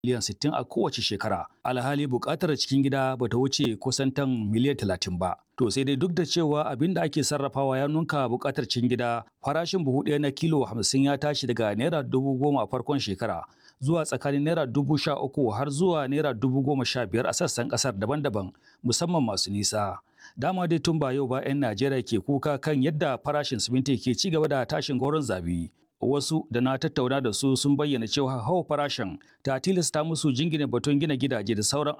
miliyan 60 a kowace shekara. Alhali buƙatar cikin gida ba ta wuce kusan tan miliyan 30 ba. To sai dai duk da cewa abin da ake sarrafawa ya nunka buƙatar cikin gida, farashin buhu ɗaya na kilo 50 ya tashi daga naira dubu goma a farkon shekara zuwa tsakanin naira dubu sha uku har zuwa naira dubu goma sha biyar a sassan ƙasar daban-daban musamman masu nisa. Dama dai tun ba yau ba 'yan Najeriya ke kuka kan yadda farashin siminti ke ci gaba da tashin goron zabi. wasu da na tattauna da su sun bayyana cewa hawa farashin ta tilasta musu jingina batun gina gidaje da sauran